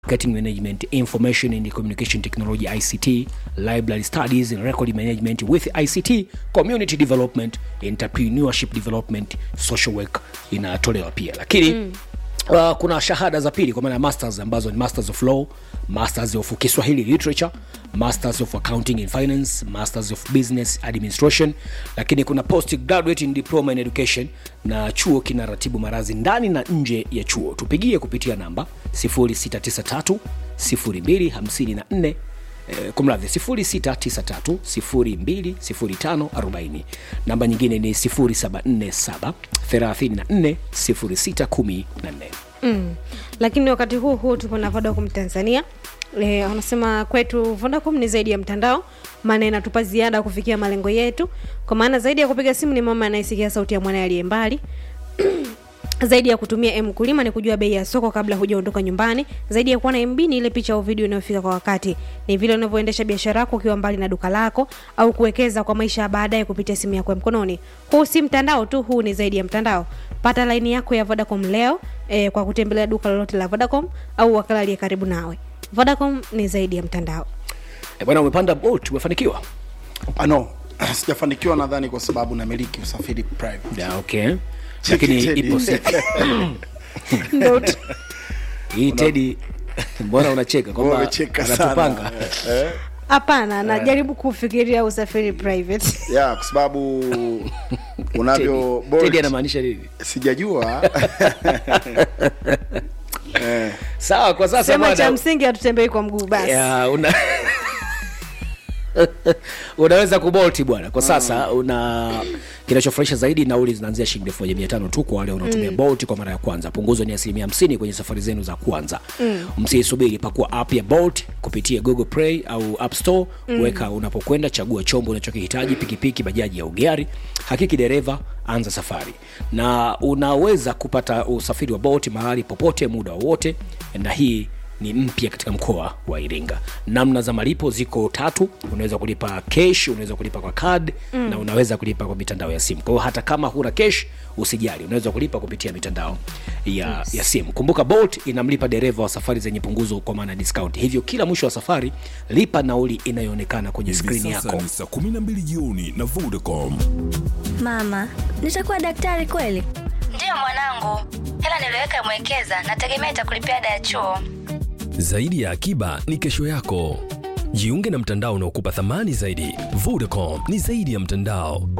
marketing management information and communication technology ict library studies and record management with ict community development entrepreneurship development social work inatolewa pia lakini mm. Uh, kuna shahada za pili kwa maana ya masters ambazo ni masters of law masters of kiswahili literature masters of accounting and finance masters of business administration lakini kuna post graduate in diploma in education na chuo kinaratibu marazi ndani na nje ya chuo tupigie kupitia namba 0693 0254 eh, kumradhi 0693020540 namba nyingine ni 0747 34 0614 mm. lakini wakati huu huu tupo na vodacom tanzania e, wanasema kwetu vodacom ni zaidi ya mtandao maana inatupa ziada kufikia malengo yetu kwa maana zaidi ya kupiga simu ni mama anayesikia sauti ya mwanaye aliye mbali zaidi ya kutumia m kulima ni kujua bei ya soko kabla hujaondoka nyumbani zaidi ya kuwa na mb ni ile picha au video inayofika kwa wakati ni vile unavyoendesha biashara yako ukiwa mbali na duka lako au kuwekeza kwa maisha ya baadaye kupitia simu yako ya mkononi huu si mtandao tu huu ni zaidi ya mtandao pata laini yako ya vodacom leo eh, kwa kutembelea duka lolote la vodacom au wakala aliye karibu nawe vodacom ni zaidi ya mtandao e, bwana umepanda bolt umefanikiwa Ah, no sijafanikiwa nadhani kwa sababu namiliki usafiri private yeah, okay lakini Teddy. ipo siku Ndo tu- hii tedi mbona unacheka kwamba Wamecheka anatupanga sana. Eh, hapana najaribu kufikiria usafiri private yeah, kwa sababu unavyo Bolt, tedi anamaanisha nini sijajua eh, sawa kwa sasa sema cha bwana msingi hatutembei kwa mguu basi ya, una unaweza kubolti bwana kwa sasa una kinachofurahisha zaidi nauli zinaanzia shilingi elfu moja mia tano tu kwa wale wanaotumia mm. bolt kwa mara ya kwanza punguzo ni asilimia hamsini kwenye safari zenu za kwanza mm. msiisubiri pakua app ya bolt kupitia google play au app store mm. weka unapokwenda chagua chombo unachokihitaji pikipiki bajaji au gari hakiki dereva anza safari na unaweza kupata usafiri wa bolt mahali popote muda wowote na hii ni mpya katika mkoa wa iringa namna za malipo ziko tatu unaweza kulipa cash unaweza kulipa kwa card mm. na unaweza kulipa kwa mitandao ya simu kwa hiyo hata kama huna cash usijali unaweza kulipa kupitia mitandao ya, yes. ya simu kumbuka bolt inamlipa dereva wa safari zenye punguzo kwa maana discount hivyo kila mwisho wa safari lipa nauli inayoonekana kwenye Hivi skrini sasa yako ni saa 12 jioni na Vodacom. Mama, nitakuwa daktari kweli? Ndiyo mwanangu, hela niliweka mwekeza, nategemea itakulipia ada ya chuo. Zaidi ya akiba ni kesho yako. Jiunge na mtandao unaokupa thamani zaidi. Vodacom ni zaidi ya mtandao,